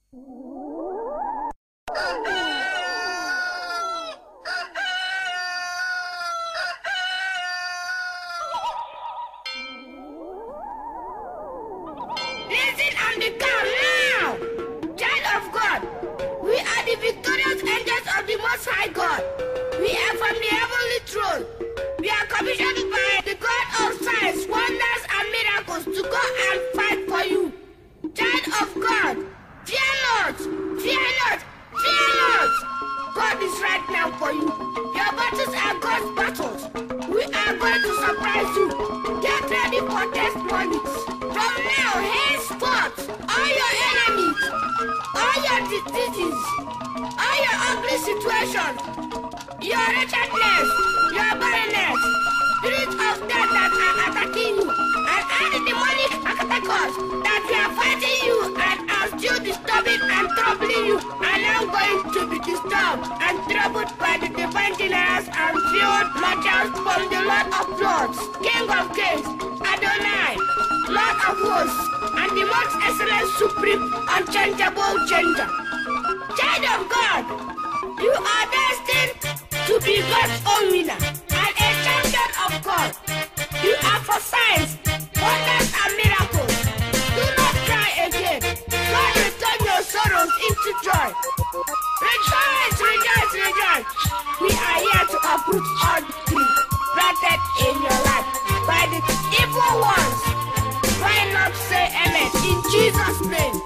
Listen and be calm now! Child of God, we are the victorious angels of the Most High God. We are from the heavenly throne. We are commissioned by the God of signs, wonders, and miracles to go and fight for you. Child of God, fear not, fear not, fear not. God is right now for you. Your battles are God's battles. We are going to surprise you. Get ready for testimonies. From now, henceforth, all your enemies, all your diseases, all your ugly situations, your wretchedness, your barrenness, spirits of death that are attacking you, and any demonic attackers that were fighting you and are still disturbing and troubling you are now going to be disturbed and troubled by the divine generals and field marshals from the Lord of Lords, King of Kings, Adonai, Lord of Hosts, and the most excellent, supreme, unchangeable changer. Child of God, you are destined to be God's own winner and a champion of God. You are for signs, wonders, and miracles. Do not cry again. God will turn your sorrows into joy. Rejoice, rejoice, rejoice. We are here to uproot all grief planted in your life by the evil ones. Why not say amen in Jesus' name?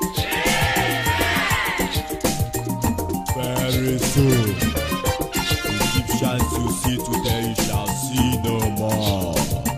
Very soon, Egyptians you see today you shall see no more.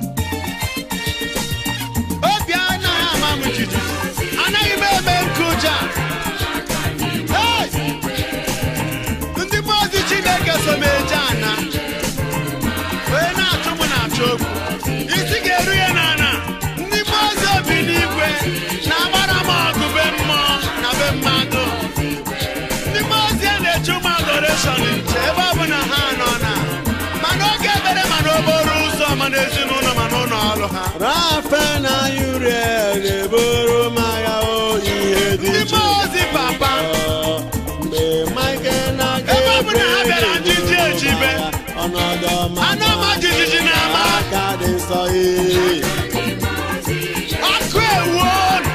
obi anaghị ama m jijiji anaghị m eme nkụja Hey! ndị mmụọ ozi chineke so m eje ana onye na-achụ m na-achụ okwu isi ga-eru ya n'ana ndị mmụọ ozi obi n'igwe na-agbara m ọgụ be mmụọ na be mmadụ ndị mmụọ ozi a na-eche ụmụ adoreshọn nche ebe ọ bụ na ha nọ na ma n'oge ebere ma n'okporo ụzọ ma n'ezinụlọ ma n'ụlọ ọrụ ha rafe na uriel eburu m agha o ihe dị ndị iche mmụọ ozi papa mgbe Michael na Ebe ọ bụ na ha bịara njiji ejibe, ọnọdụ ọma anụ ọma jijiji na-ama aka dị nsọ ee. ọkụ ewuo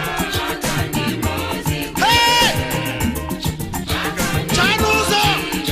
Hey! chaa n'ụzọ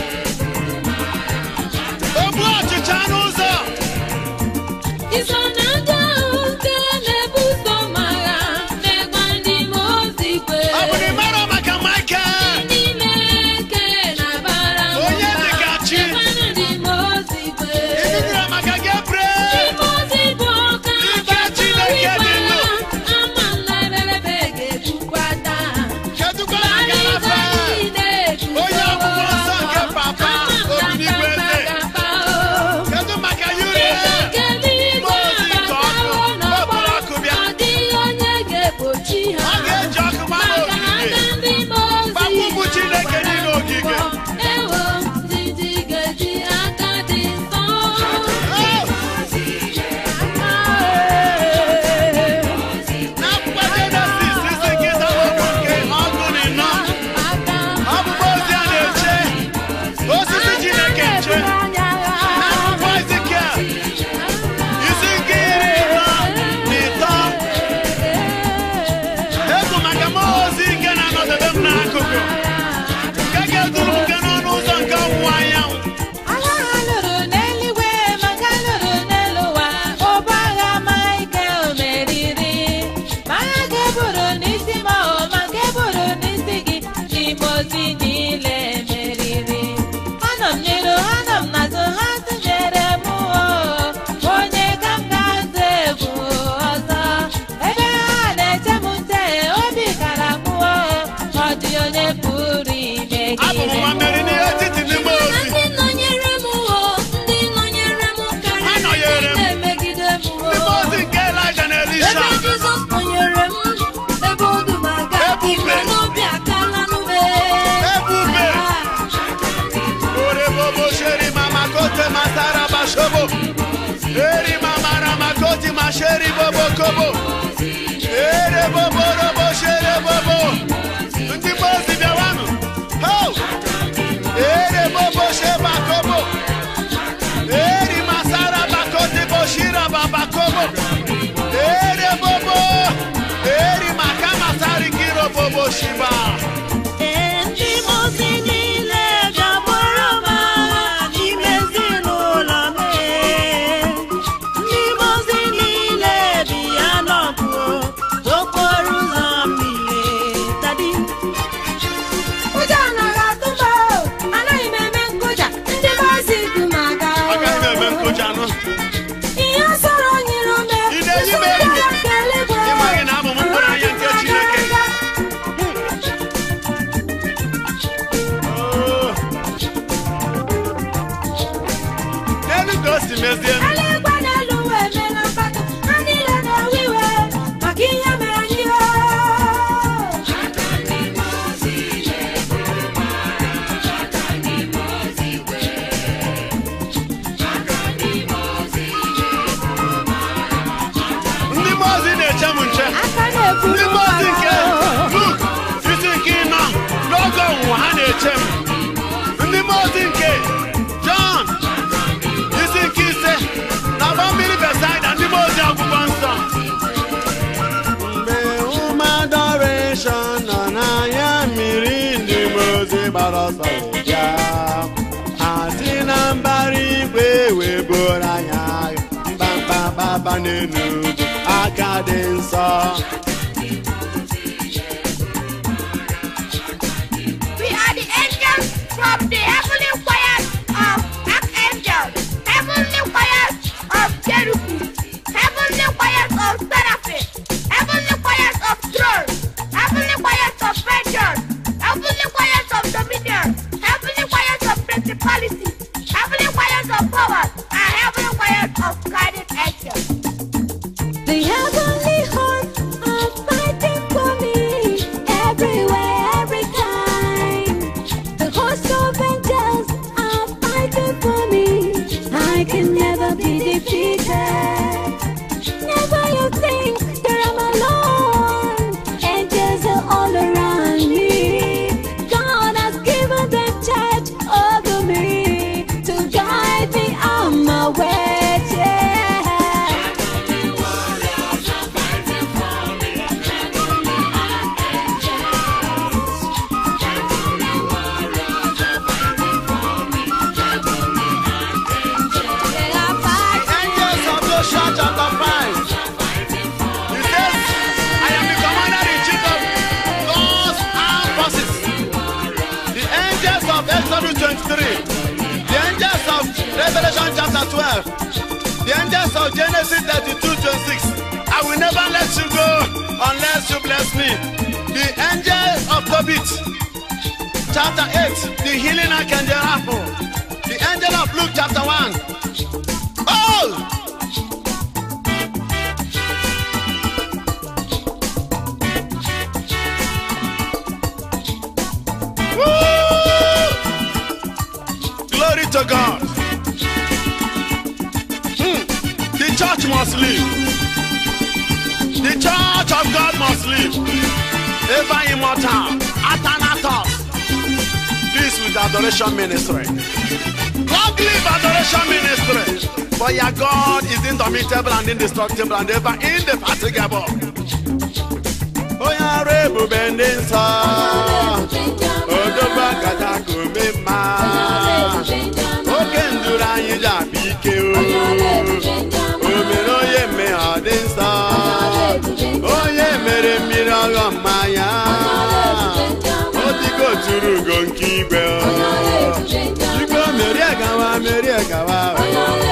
ogbu ọchịcha n'ụzọ Iso na ndị ahụ nke na-ebuso m agha na-egwa ndị mmụọ ozi kwe. ọ bụ na ị mara maka Michael N'ime eke na-abara m Onye mba, dịka chi. na-egwanụ ndị mmụọ ozi kwe. ịnụnụrụ maka Ndị Gabriel mmụọ ozi bụ ọka Ike Chineke dị ndụ. ama m na ebelebe ga-egbukwa taa. kedụkwa maka Maligo Rafael niile eguzo. Onye ọgwụgwọ nsọ nke papa Ama m na Obinigwe papa eze. ga-apa o. kedụ maka Uriel Mmụọ ozi nke ọkụ, okporo ọkụ bịa. Ọ dịghị onye ga-egbochi ha. ọ ga-eji ọkụ gbara Maka na ogige aka ndị mmụọ ozi Gbapụ ụmụ Chineke niile ogige. Ewo, ndidi ga-eji aka dị nsọ. Oh! n'akwụkwọ jenesis isi nkịta okwu nke ọgụ na ịnọ ọbụbụ ozi a na-eche osisi chineke nche n'akwụkwọ ezikiel isi nke iri ịnọ na ịtọ egwu maka mmụọ ozi nke na-anọdebe m n'akụkụ nke ga-eduru m nke n'ọnụ ụzọ nke ọwụwa anyanwụ Agha ha lụrụ n'eluigwe maka lụrụ n'elu ụwa ụbọ agha Michael meriri ma agha ga-eburu n'isi ma ọ ma ga-eburu n'isi gị n'ime ozi niile meriri anọ m n'iru anọ m n'azụ ha tụnyere m o onye ka m ga-azụ egwu ọzọ ebe ha na-eche m nte obi kara m o ọ dị onye pụrụ ime abụ m gị nwa mmeri n'ihe etiti n'ime ozi Ndị nọnyere m o, ndị nọnyere m karịrị Ha nọnyere m. ndị na-emegide m o. n'ime ozi nke Elijah na Elisha Ebe Jizọs nọnyere m, ebe ọdụm aga, Ebube. ime n'obi akala m e. Ebube. Orebobo sheri mama kote masara bashobo. Eri mama rama koti masheri bobo kobo. Ere bobo robo shere bobo. Ndị mmụọ ozi bịawa Oshiba. ndị mozi niile ga-agbara m agha n'ime ezinụlọ m ee. ndị mozi niile bi ya n'ọgụ okporo ụzọ mmiri tadi Ụjọ anaghị atụ m o, anaghị m eme nkụja ndị maazị dum aga o. Agaghị m eme nkụja nụ. ihe sọrọ nyere ome Ị na-eyi m enyi? Ị maghị na abụ m mkpụrụ anya nke Chineke. Oh. N'elu ka o si mezie m. eluigwe n'elu ụwa emeela mkpatụ ha niile na-ewe iwe maka ihe mere anyị o Ndị mmụọ ozi na-eche m nche. aka na-eburu Ndị mmụọ ozi nke mmadụ. Luk isi nke ịnọ n'oge ọnwụnwa ha na-eche m. Ndị mmụọ ozi nke Jọn isi nke ise na agba mmiri Besaida ndị mmụọ ozi akwụkwọ nsọ. mgbe ụmụ adoration nọ n'anya mmiri ndị mozi gbara ọsọ bịa ha si na mbara igwe wee buru anya mkpamkpamkpamkpa n'elu ugwu aka dị nsọ We are the angels from the heavenly choirs of archangels, heavenly choirs of cherubim, heavenly choirs of seraphim, heavenly choirs of thrones, heavenly choirs of angels, heavenly choirs of dominion, heavenly choirs of principality, heavenly choirs of powers, and heavenly choirs of guided angels. The heavenly hosts are fighting for me everywhere, every time. The host of angels are fighting for me. I can never be defeated. Never you think that I'm alone. Angels are all around me. God has given them charge over me to guide me on my way. Yeah. Angels of Joshua chapter 5. He says, I am the commander in chief of God's armed forces. The angels of Exodus 23. The angels of Revelation chapter 12. The angels of Genesis 32 26. I will never let you go unless you bless me. The angels of Tobit chapter 8. The healing archangel apple. The angel of Luke chapter 1. Oh! Woo! Glory to God. Hmm. The church must live. The church of God must live. Ever immortal. Athanatos. This with adoration ministry. Long live adoration ministry. For your God is indomitable and indestructible and ever indefatigable. onye ọrụ ebube ndị nsọ odogwu akaja ka ome mma oke nduru anyị ji akpa ike o o mere onye mmehie ọ dị nsọ onye mere mmiri ọghọ mmanya o digo tụrụ ugo nke igwe o biko merie gawa merie gawa o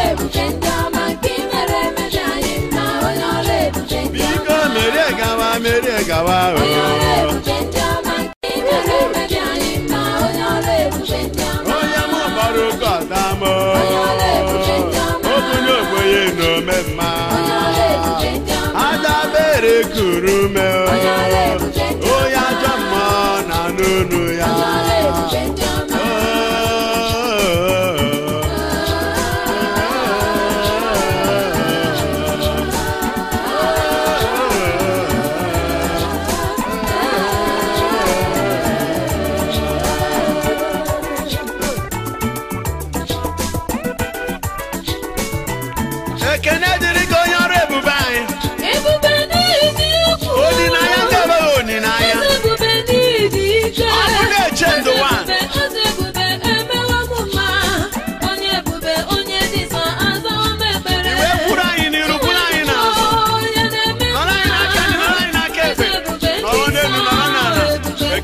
biko merie gawa merie gawa o onye mụ gbara oke ọdam o okunye ogbenye na ome mma adabere kuru ume o onye ajọ mmụọ na n'onu ya ekene dịrị gị onye ọrụ ebube anyị Ebube n'eziokwu. olileanya nke enweghị olileanya Ebube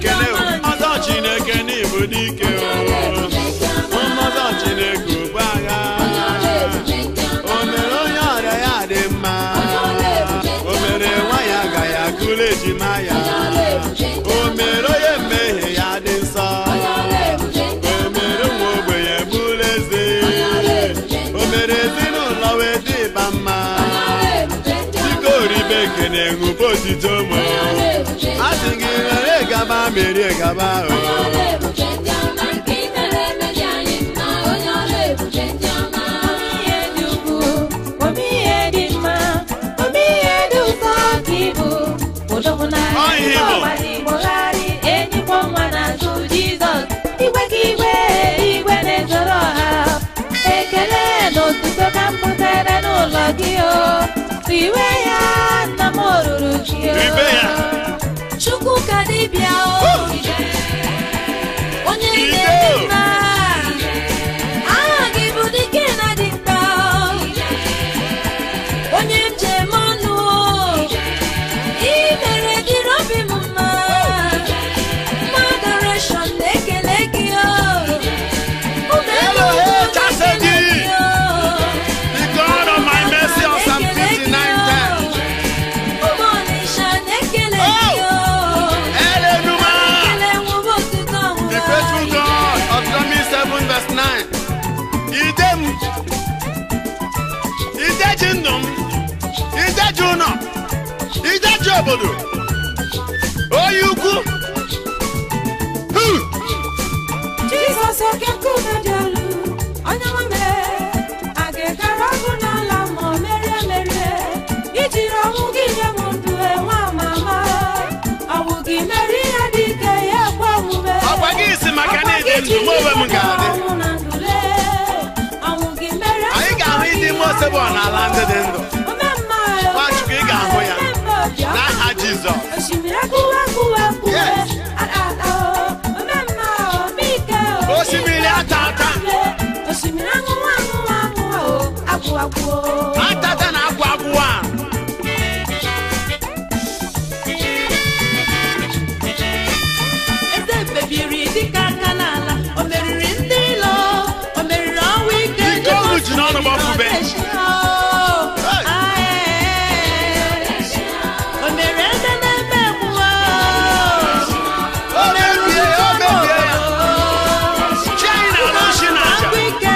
ekele o. Ọzọ Chineke n'ịbụ dike o. Mmụọ Chineke ugbu agha. O mere onye ọrịa ya dị mma. O mere nwa ya agaghị akụrụ ejima ya. O mere onye mmehie ya dị nsọ. O mere nwa ogbenye bụrụ eze. O mere ezinụlọ wee dị ịba mma. Dịka oribe ekene ṅụba otito mụ. A sị gị were gaba merie gaba o. ihe dị ukwu omi ihe dị mma omi ihe dị ụkọ ka ịbụ odogwu Ọ ihe bụ. n'agbaligboghari enyikwa nwa n'azụ jizọs igwe ka igwe igwe na-ezoro ọha ekele na otuto ka m butere n'ụlọ gị o riwe ya nna m oruru gị o Ribe ya. Chukwu ka dibịa o onye Ide na-eme o. mma aha gị bụ dike na dịkpa onye njem ọnụ ị mere dịrị obi m mma mma adoration na-ekele gị o ụmụ Hello, elu hey, na-ekele Chasedi. gị o The God of my mercy on Psalm 59 10. ụmụ ọnịsha na-ekele Oh. gị o Elenuma. ekele nwụrụ otuto ọhụrụ The faithful God of Deuteronomy 7 verse 9. Ide m. Ideji ndụ m. Ideji ụlọ. Ideji obodo. Onye ukwu. Hu! Jizọs oke nkume dị elu onye nwe a ga-ekere ọgụ n'ala ma o merie merie ijiri ọnwụ gị nye m ndụ enwe amama ọnwụ gị mere ihe dị ike ya ekwe omume Ọkwa gị si maka na ịdị ndụ, mụ onwe m ga-adị. ọnwụ na ndụle ọnwụ gị mere Anyị ga-ahụ ịdị ime osebo n'ala ndị dị ndụ. omemma Nwachukwu, ị ga-ahụ ya. omemma obiọma. N'aha Jizọs. osimiri akụwa akụwa akụwa Yes. ala ala o omemma omike o Osimiri ata ata. osimiri aṅụwa aṅụwa aṅụwa o agwụ agwụ o Atata na agwụ agwụwa. eze kpebiri dịka aka n'ala o meriri ndị ilo o meriri ọnwụ ike Ike unu ji n'ọnụ gbapube. o mere eze na-eme egwuwa O mebie, o mebie ya. Chi anyị na-alụ nshi na aja. agwụ ike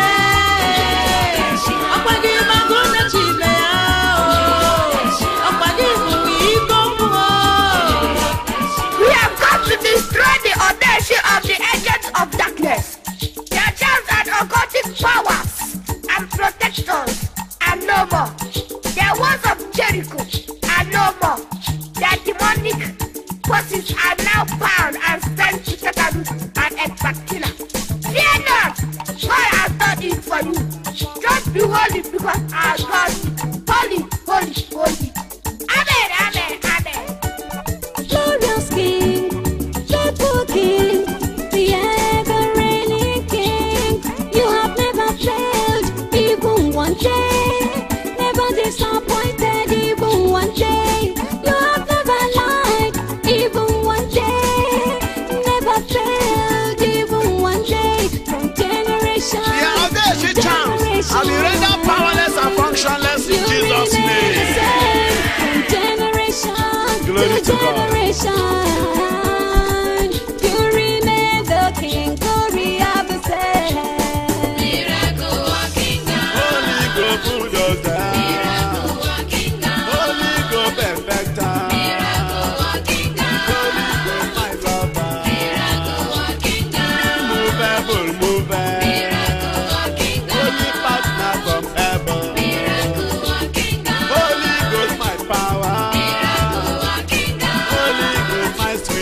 ọkwa gị magụ na chibe ya ọkwa gị bụ iko mmụọ We have come to destroy the audacity of the agents of darkness. Their charms and occultic powers and protectors are no more. Their walls of Jericho are no more. Their demonic forces are now bound and sent to Tatarus and Ekbatina. Fear not, God has done it for you. Just be holy because our God is holy, holy, holy. Amen, amen, amen. Glorious King, faithful King, the ever-reigning King. You have never failed, even one day. Never disappointed, even one day. You have never lied, even one day. Never failed, even one day. From generation The audacious to charms have been rendered powerless and functionless in you Jesus' remain the name. same from generation Glory to God. generation. You remain the King, glory of the same. Holy go bulldozer. Holy go perfecter. Holy go my lover. Immovable mover. Holy partner from heaven. Holy Ghost my power. Holy Ghost my strength.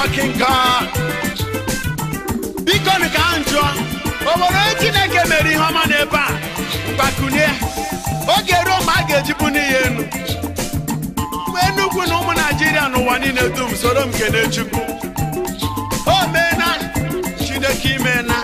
working God. biko nụ ka m jụọ o nwere onye chineke mere ihe ọma n'ebe a mgbakunie oge ruo ma a ga-ejibu n'ihe enu enugwu na ụmụ naijiria n'ụwa niile dum soro m kene chukwu o meena chineke imeena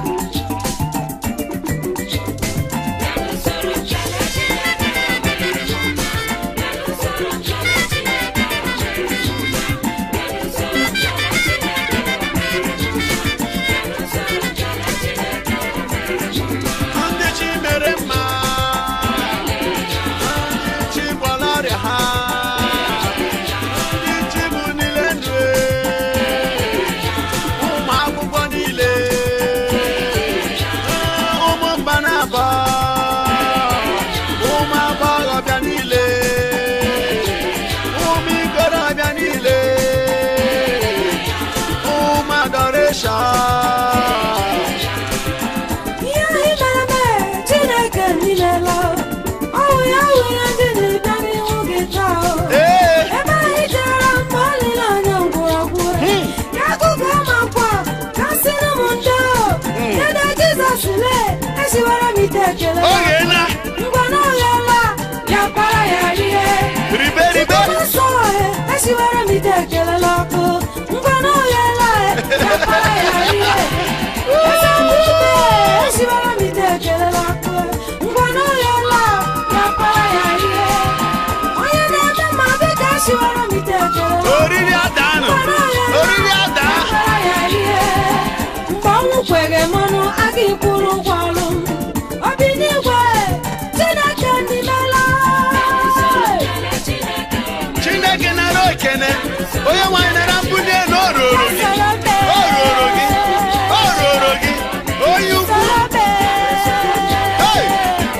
ndị chi mere mma ndị chi gwọrọ ọrịa ha ndị chi bụ niile ndụ ụmụ akwụkwọ niile ụmụ mba na-abọ ụmụ agbọghọbịa niile ụmụ ikorobịa niile ụmụ adoration Ihe anyị mere mee, Chineke nilela. Ọ bụ ya nwere ndị na-abịa n'ihu gị taa. ee Ebe anyị jere mgbe olileanya ngwụrọgwụ. Ka akụkọ amakwa, ka sịrị m ndo. Dede Jizọs lee, esiwara m ite ekele. oge na Ngwa na ọghela, ya para ya rie. ribe ribe Nsọ ọhịa, esiwara m ite ekele n'ọkụ. Ngwa na ọghela, ya para ya rie. Eze mmume, esiwara m ite ekele n'ọkụ. Ngwa na ọghela, ya para ya rie. Onye na-eme mma biko esiwara m ite ekele n'ọkụ. oriri adanụ oriri ada mgbe ọnwụ kwere mmanụ aga ikwuru ụgwọ ọrụ m obi n'igwe chineke ndimela chineke nara ekene onye nwanyị nara mbunye na o roro gị o roro gị o roro gị onye ukwu Hey!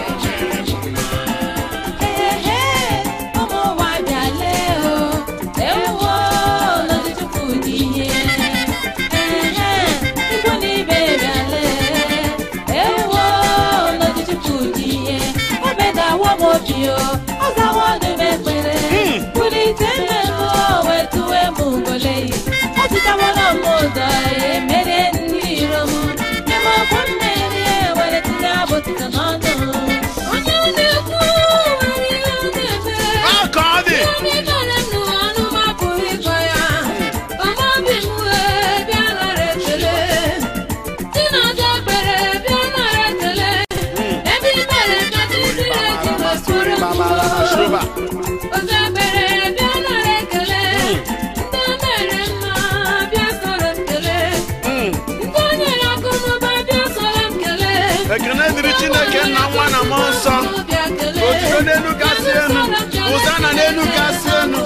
ọ zawo n'ime ekpere bulite mmemme wetuwe m ugole ọtụtawala m ụzọ emerie ndị iro m ebe ọkwa mmeri were tinye abụtụta n'ọnụ onye na-ekwu nwere ihe ọ na-eme ọ ka ọ dị Onye mere m n'ụwa ọnụ m apụghị ịkọ ya ọma obi m wee bịa nara ekele dị n'ọzọ ekpere bịa nara ekele ebe i mere ka ndị niile ji wepụrụ m Shuba. ọzọ ekpere bịa nara ekele ndị o mere mma bịa soro m kelee ndị o nyere akụnụba bịa soro m kelee ekene dịrị chineke nna nwa na mmụọ nsọ bịa kelee otuto n'elu gasị enu ụzana n'elu gasị enu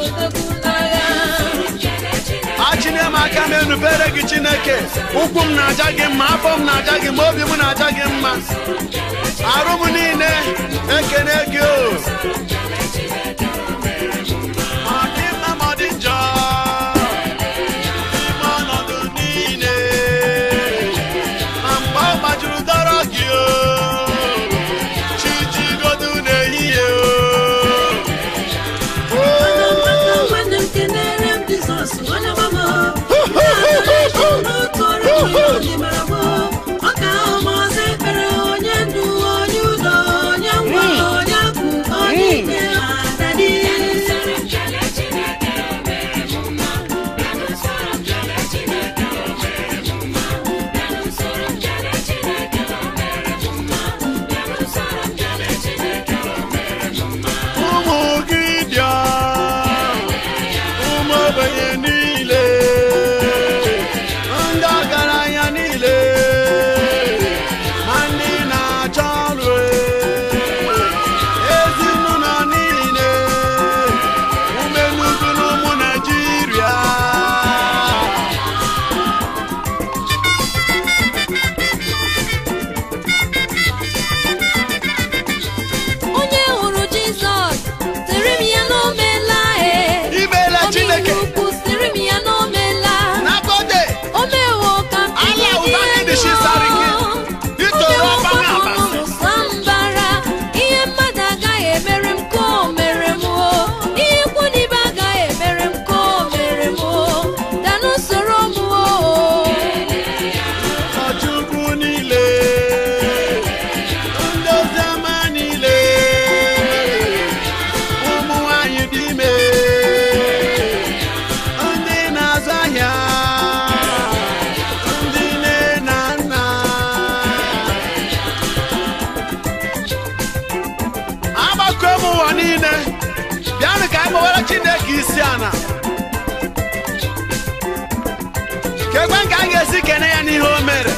achịnye m aka m enubere gị chineke ụkwụ m na-aja gị mma afọ m na-aja gị mma obi m na-aja gị mma arụ m niile ekene gị o ma ọ dị mma ma ọ dị njọ n'ime ọnọdụ niile ma mgbe ọ gbajuru dọrọ gị o chi jigodu n'ehihie o nwanne m kenere m Jizọs onye gbamo n'otu ọrụ onye mara m ọ ka ahụ m ọzọ ekpere onye ndu onye udo onye ngwa onye akụ onye ike chineke isi ana kekwe nke a ga-esi kene ya n'ihe o mere